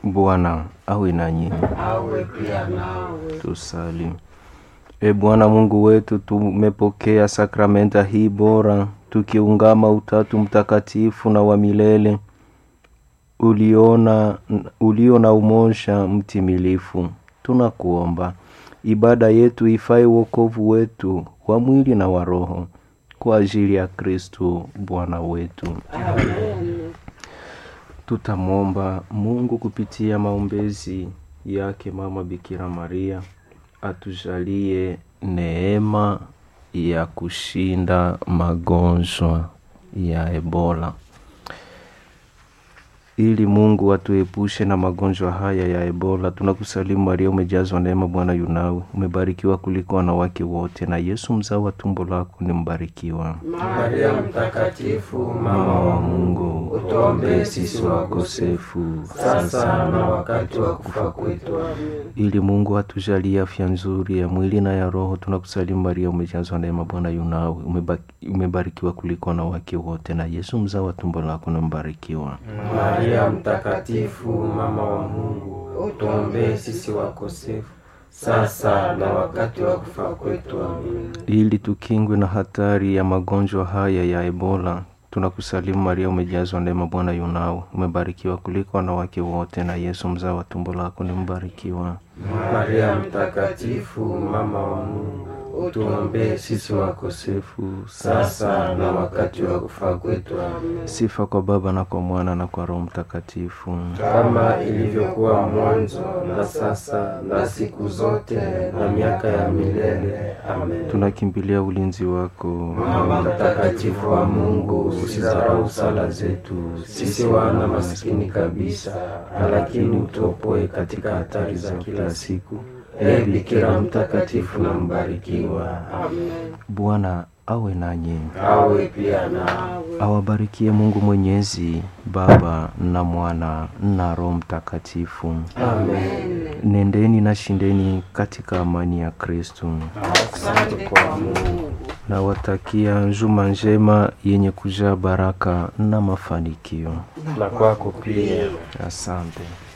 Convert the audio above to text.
Bwana awe nanyi. awe pia nawe. Tusali. E Bwana Mungu wetu, tumepokea sakramenta hii bora tukiungama Utatu Mtakatifu na wa milele uliona ulio na umoja mtimilifu. Tunakuomba ibada yetu ifae wokovu wetu wa mwili na wa roho kwa ajili ya Kristo Bwana wetu. Amen. Tutamwomba Mungu kupitia maombezi yake Mama Bikira Maria atujalie neema ya kushinda magonjwa ya Ebola, ili Mungu atuepushe na magonjwa haya ya Ebola. Tunakusalimu Maria, umejazwa neema, Bwana yunawe, umebarikiwa kuliko wanawake wote, na Yesu mzao wa tumbo lako ni mbarikiwa. Maria Mtakatifu, Mama wa Mungu, utuombee sisi wakosefu sasa na wakati wa kufa kwetu. Amen. ili Mungu atujalie afya nzuri ya mwili na ya roho. Tunakusalimu Maria, umejazwa neema, Bwana yunawe, umeba- umebarikiwa kuliko wanawake wote, na Yesu mzao wa tumbo lako ni mbarikiwa. Maria Mtakatifu, mama wa Mungu, utuombee sisi wakosefu sasa na wakati wa kufa kwetu. Amen. Ili tukingwe na hatari ya magonjwa haya ya Ebola, tunakusalimu Maria, umejazwa neema, Bwana yunawe, umebarikiwa kuliko wanawake wote, na Yesu mzao wa tumbo lako ni mbarikiwa. Maria Mtakatifu, mama wa Mungu, utuombee sisi wakosefu sasa na wakati wa kufa kwetu. Amen. Sifa kwa Baba na kwa Mwana na kwa Roho Mtakatifu. kama ilivyokuwa mwanzo na sasa na siku zote na miaka ya milele. Amen. Tunakimbilia ulinzi wako Mama mtakatifu wa Mungu, usidharau sala zetu sisi wana maskini kabisa, lakini utuopoe katika hatari za kila siku. Ee Bikira mtakatifu na mbarikiwa. Amen. Bwana awe nanyi, Awe pia nawe. awabarikie Mungu Mwenyezi, Baba na Mwana na Roho Mtakatifu. Amen. Nendeni na shindeni katika amani ya Kristo. Asante kwa Mungu. Nawatakia njuma njema yenye kujaa baraka na mafanikio. Na kwako pia. Asante.